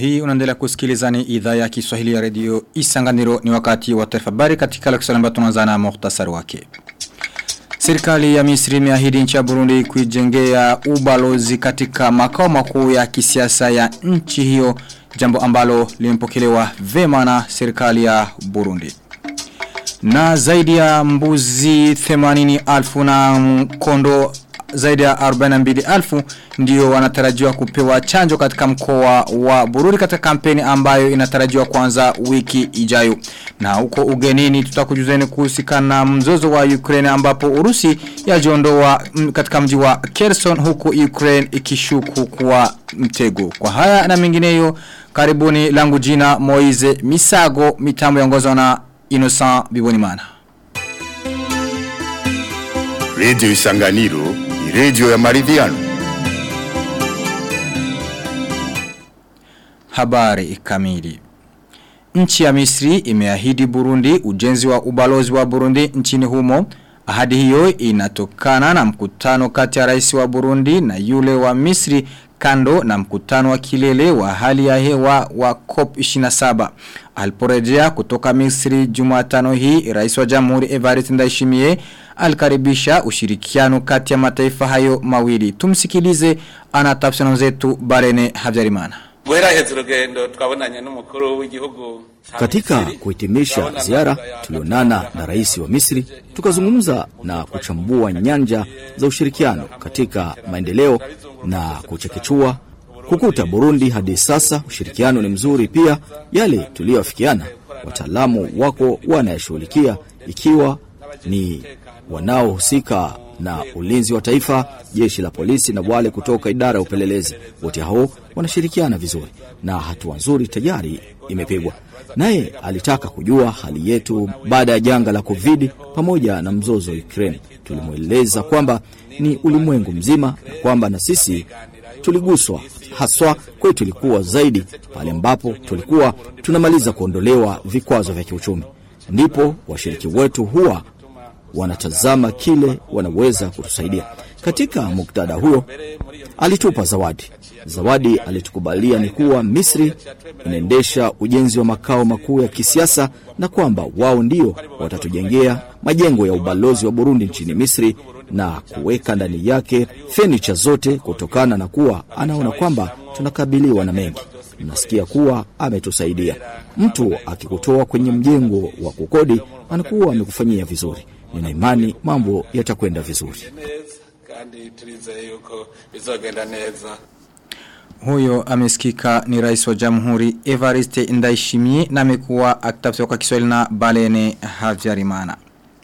Hii unaendelea kusikiliza ni idhaa ya Kiswahili ya redio Isanganiro ni wakati wa taarifa habari katika lakisala ambayo tunaanza na muhtasari wake. Serikali ya Misri imeahidi nchi ya Burundi kuijengea ubalozi katika makao makuu ya kisiasa ya nchi hiyo jambo ambalo limepokelewa vema na serikali ya Burundi. Na zaidi ya mbuzi 80,000 na kondo zaidi ya 42,000 ndio wanatarajiwa kupewa chanjo katika mkoa wa Bururi katika kampeni ambayo inatarajiwa kuanza wiki ijayo. Na huko ugenini tutakujuzeni kuhusikana na mzozo wa Ukraine ambapo Urusi yajiondoa katika mji wa Kherson huku Ukraine ikishuku kuwa mtego. Kwa haya na mengineyo karibuni langu jina Moize Misago mitambo yongozwa na Innocent Bibonimana. Radio Isanganiro ni radio ya maridhiano. Habari kamili. Nchi ya Misri imeahidi Burundi ujenzi wa ubalozi wa Burundi nchini humo. Ahadi hiyo inatokana na mkutano kati ya rais wa Burundi na yule wa Misri kando na mkutano wa kilele wa hali ya hewa wa COP27. Aliporejea kutoka Misri Jumatano hii, rais wa Jamhuri Evariste Ndayishimiye alikaribisha ushirikiano kati ya mataifa hayo mawili. Tumsikilize ana tafsiri zetu Barene Habyarimana. Bweraheze urugendo twabonanye n'umukuru w'igihugu Katika kuhitimisha ziara tulionana na rais wa Misri tukazungumza na kuchambua nyanja za ushirikiano katika maendeleo na kuchekechua kukuta Burundi hadi sasa ushirikiano ni mzuri pia yale tuliyoafikiana wataalamu wako wanayashughulikia ikiwa ni wanaohusika na ulinzi wa taifa, jeshi la polisi na wale kutoka idara ya upelelezi. Wote hao wanashirikiana vizuri na hatua nzuri tayari imepigwa. Naye alitaka kujua hali yetu baada ya janga la Covid pamoja na mzozo wa Ukraine. Tulimweleza kwamba ni ulimwengu mzima na kwamba na sisi tuliguswa haswa kwetu ilikuwa zaidi pale ambapo tulikuwa tunamaliza kuondolewa vikwazo vya kiuchumi. Ndipo washiriki wetu huwa wanatazama kile wanaweza kutusaidia. Katika muktadha huyo alitupa zawadi. Zawadi alitukubalia ni kuwa Misri inaendesha ujenzi wa makao makuu ya kisiasa na kwamba wao ndio watatujengea majengo ya ubalozi wa Burundi nchini Misri na kuweka ndani yake fenicha zote, kutokana na kuwa anaona kwamba tunakabiliwa na mengi. Nasikia kuwa ametusaidia. Mtu akikutoa kwenye mjengo wa kukodi anakuwa amekufanyia vizuri. Nina imani mambo yatakwenda vizuri. kandi turizeye yuko bizogenda neza Huyo amesikika ni rais wa jamhuri Evariste Ndaishimie na amekuwa akitafsiriwa kwa Kiswahili na Balene Havyarimana.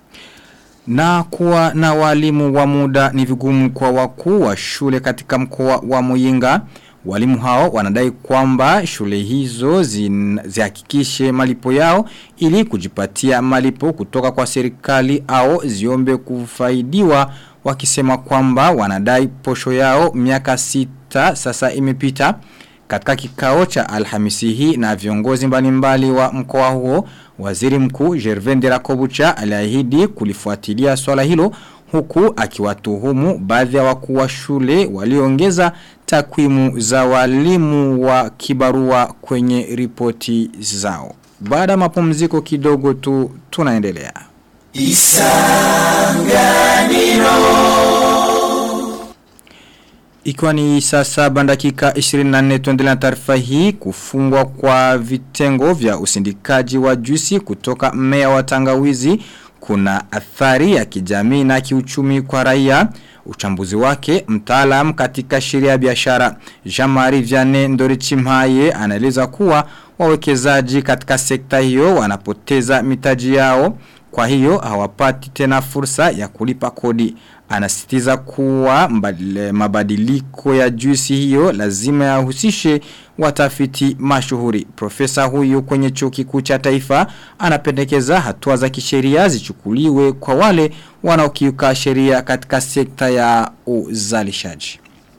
Na kuwa na walimu wa muda ni vigumu kwa wakuu wa shule katika mkoa wa Muyinga. Walimu hao wanadai kwamba shule hizo zin- zihakikishe malipo yao ili kujipatia malipo kutoka kwa serikali au ziombe kufaidiwa wakisema kwamba wanadai posho yao miaka sita sasa imepita. Katika kikao cha alhamisi hii na viongozi mbalimbali wa mkoa huo, waziri mkuu Gervende Rakobucha aliahidi kulifuatilia swala hilo huku akiwatuhumu baadhi ya wakuu wa shule waliongeza takwimu za walimu wa kibarua kwenye ripoti zao. Baada ya mapumziko kidogo tu tunaendelea. Ikiwa ni saa saba dakika 24 tuendelea na taarifa hii kufungwa kwa vitengo vya usindikaji wa juisi kutoka mmea wa tangawizi kuna athari ya kijamii na kiuchumi kwa raia. Uchambuzi wake mtaalam katika sheria ya biashara Jean-Marie Vianney Ndorichimhaye anaeleza kuwa wawekezaji katika sekta hiyo wanapoteza mitaji yao kwa hiyo hawapati tena fursa ya kulipa kodi. Anasitiza kuwa mbadile- mabadiliko ya juisi hiyo lazima yahusishe watafiti mashuhuri. Profesa huyu kwenye chuo kikuu cha taifa anapendekeza hatua za kisheria zichukuliwe kwa wale wanaokiuka sheria katika sekta ya uzalishaji.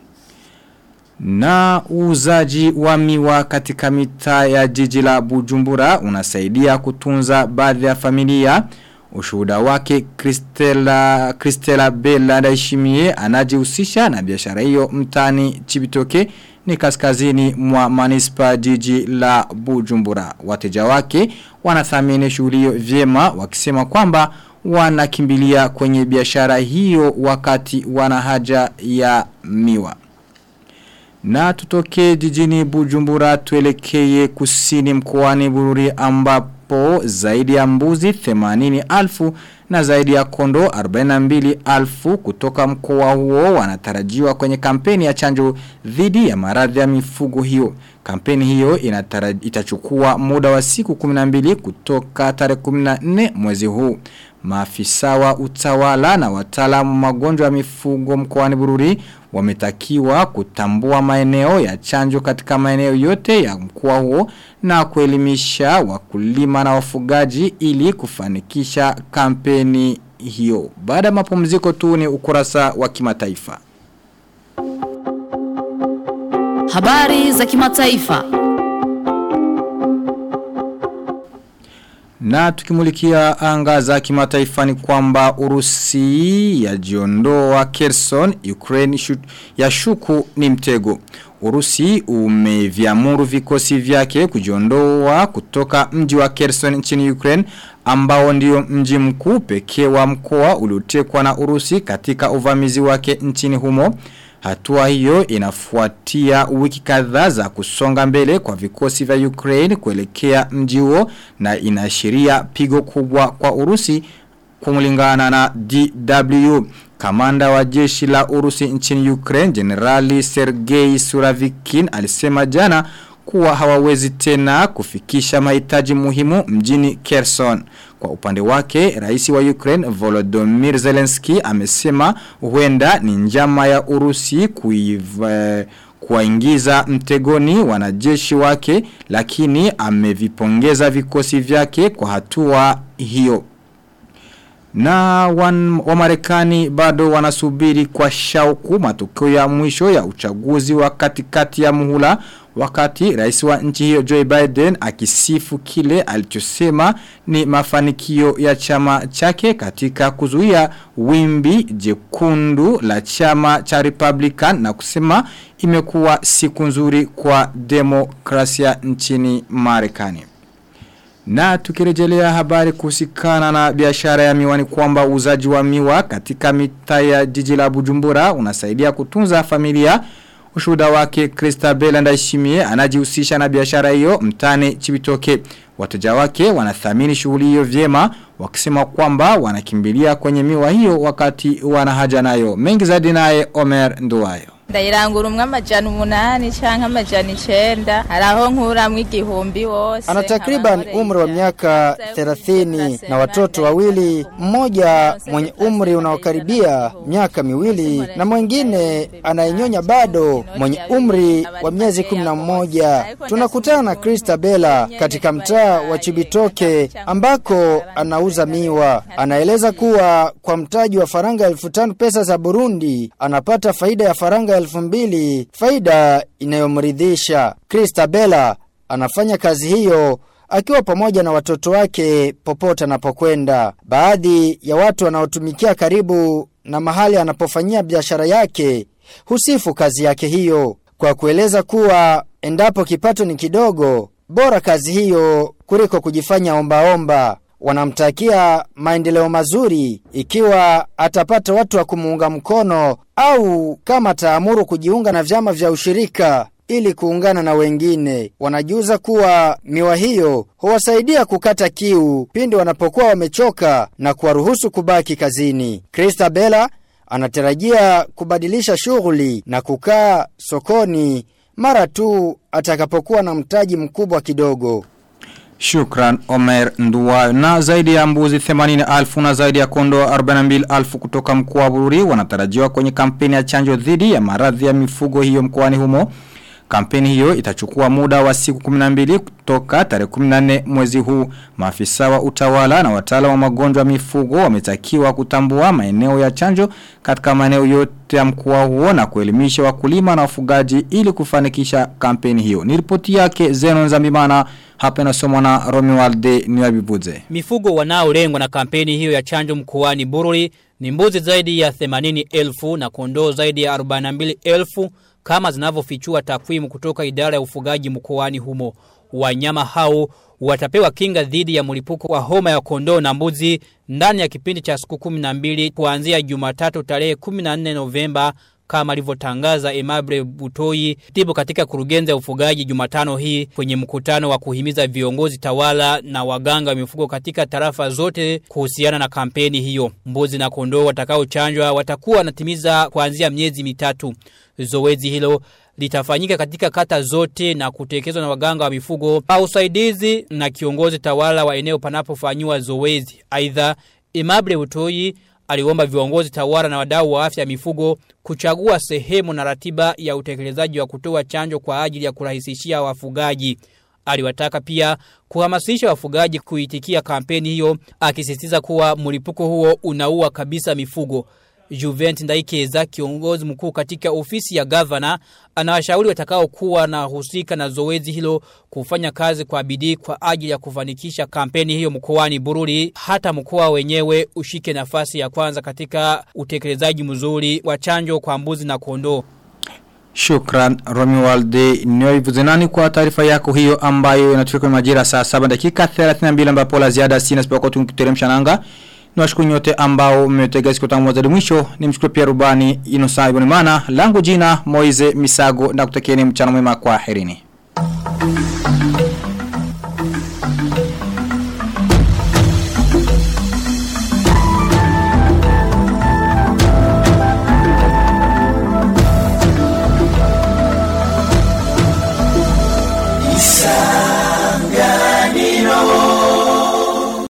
Na uuzaji wa miwa katika mitaa ya jiji la Bujumbura unasaidia kutunza baadhi ya familia. Ushuhuda wake Kristela, Kristela Bella Daishimie anajihusisha na biashara hiyo mtani Chibitoke ni kaskazini mwa manispa jiji la Bujumbura. Wateja wake wanathamini shughuli hiyo vyema wakisema kwamba wanakimbilia kwenye biashara hiyo wakati wana haja ya miwa. Na tutoke jijini Bujumbura tuelekeye kusini mkoani Bururi ambapo zaidi ya mbuzi 80 alfu na zaidi ya kondo 42 alfu kutoka mkoa huo wanatarajiwa kwenye kampeni ya chanjo dhidi ya maradhi ya mifugo hiyo. Kampeni hiyo itachukua muda wa siku 12 kutoka tarehe 14 mwezi huu. Maafisa wa utawala na wataalamu magonjwa ya mifugo mkoani Bururi wametakiwa kutambua maeneo ya chanjo katika maeneo yote ya mkoa huo na kuelimisha wakulima na wafugaji ili kufanikisha kampeni hiyo. Baada ya mapumziko tu ni ukurasa wa kimataifa. Habari za kimataifa. Na tukimulikia anga za kimataifa ni kwamba Urusi ya jiondoa Kherson, Ukraine shu, ya shuku ni mtego. Urusi umeviamuru vikosi vyake kujiondoa kutoka mji wa Kherson nchini Ukraine ambao ndio mji mkuu pekee wa mkoa uliotekwa na Urusi katika uvamizi wake nchini humo. Hatua hiyo inafuatia wiki kadhaa za kusonga mbele kwa vikosi vya Ukraine kuelekea mji huo na inaashiria pigo kubwa kwa Urusi kumlingana na DW. Kamanda wa jeshi la Urusi nchini Ukraine, Generali Sergei Suravikin alisema jana kuwa hawawezi tena kufikisha mahitaji muhimu mjini Kherson. Kwa upande wake, rais wa Ukraine Volodymyr Zelensky amesema huenda ni njama ya Urusi kuiva kuwaingiza mtegoni wanajeshi wake lakini amevipongeza vikosi vyake kwa hatua hiyo. Na wan, wa marekani bado wanasubiri kwa shauku matokeo ya mwisho ya uchaguzi wa katikati ya muhula wakati rais wa nchi hiyo Joe Biden akisifu kile alichosema ni mafanikio ya chama chake katika kuzuia wimbi jekundu la chama cha Republican na kusema imekuwa siku nzuri kwa demokrasia nchini Marekani. Na tukirejelea habari kuhusikana na biashara ya miwa ni kwamba uzaji wa miwa katika mitaa ya jiji la Bujumbura unasaidia kutunza familia. Ushuhuda wake Christabel Ndaishimie anajihusisha na biashara hiyo mtani Chibitoke. Wateja wake wanathamini shughuli hiyo vyema wakisema kwamba wanakimbilia kwenye miwa hiyo wakati wanahaja nayo. Mengi zaidi naye Omer Nduwayo. ndayirangura umwe amajana umunani canke amajana icenda haraho nkuramwo igihumbi wose Ana takriban umri wa miaka 30 na watoto wawili, mmoja mwenye umri unaokaribia miaka miwili na mwingine anayenyonya bado mwenye umri wa miezi 11. Tunakutana na Krista Bella katika mtaa wa Chibitoke ambako anauza miwa. Anaeleza kuwa kwa mtaji wa faranga elfu tano pesa za Burundi anapata faida ya faranga elfu mbili, faida inayomridhisha. Krista Bella anafanya kazi hiyo akiwa pamoja na watoto wake popote anapokwenda. Baadhi ya watu wanaotumikia karibu na mahali anapofanyia biashara yake husifu kazi yake hiyo kwa kueleza kuwa endapo kipato ni kidogo, bora kazi hiyo kuliko kujifanya ombaomba. Wanamtakia maendeleo mazuri ikiwa atapata watu wa kumuunga mkono au kama ataamuru kujiunga na vyama vya ushirika ili kuungana na wengine. Wanajuza kuwa miwa hiyo huwasaidia kukata kiu pindi wanapokuwa wamechoka na kuwaruhusu kubaki kazini. Krista Bella anatarajia kubadilisha shughuli na kukaa sokoni mara tu atakapokuwa na mtaji mkubwa kidogo. Shukran Omer Nduwayo. Na zaidi ya mbuzi 80,000 na zaidi ya kondo 42,000 kutoka mkoa wa Bururi wanatarajiwa kwenye kampeni ya chanjo dhidi ya maradhi ya mifugo hiyo mkoani humo. Kampeni hiyo itachukua muda wa siku 12 kutoka tarehe 14 mwezi huu. Maafisa wa utawala na wataalamu wa magonjwa ya mifugo wametakiwa kutambua maeneo ya chanjo katika maeneo yote ya mkoa huo na kuelimisha wakulima na wafugaji ili kufanikisha kampeni hiyo. Ni ripoti yake Zeno Nzambimana hapa inasomwa na Romualde Niwabibuze. Mifugo wanaolengwa na kampeni hiyo ya chanjo mkoani Bururi ni mbuzi zaidi ya 80,000 na kondoo zaidi ya 42,000 kama zinavyofichua takwimu kutoka idara ya ufugaji mkoani humo. Wanyama hao watapewa kinga dhidi ya mlipuko wa homa ya kondoo na mbuzi ndani ya kipindi cha siku 12 kuanzia Jumatatu tarehe 14 Novemba kama alivyotangaza Emable Butoi tibu katika kurugenza ufugaji Jumatano hii kwenye mkutano wa kuhimiza viongozi tawala na waganga wa mifugo katika tarafa zote kuhusiana na kampeni hiyo. Mbuzi na kondoo watakaochanjwa watakuwa wanatimiza kuanzia miezi mitatu. Zoezi hilo litafanyika katika kata zote na kutekelezwa na waganga wa mifugo au usaidizi na kiongozi tawala wa eneo panapofanywa zoezi. Aidha, Emable Butoi aliomba viongozi tawala na wadau wa afya mifugo kuchagua sehemu na ratiba ya utekelezaji wa kutoa chanjo kwa ajili ya kurahisishia wafugaji. Aliwataka pia kuhamasisha wafugaji kuitikia kampeni hiyo akisisitiza kuwa mlipuko huo unaua kabisa mifugo. Juvent Ndaikeza kiongozi mkuu katika ofisi ya gavana anawashauri watakao kuwa na husika na zoezi hilo kufanya kazi kwa bidii kwa ajili ya kufanikisha kampeni hiyo mkoani Bururi hata mkoa wenyewe ushike nafasi ya kwanza katika utekelezaji mzuri wa chanjo kwa mbuzi na kondoo. Shukran Romualde Nyoivuze nani kwa taarifa yako hiyo ambayo inatufika kwa majira saa 7 dakika 32 ambapo la ziada sina sipo kwa tukiteremsha nanga. Niwashukuru nyote ambao mmetega siku tangu mwanzo hadi mwisho. Nimshukuru pia rubani Inosa Ibonimana. Langu jina Moize Misago na kutakieni mchana mwema kwa herini.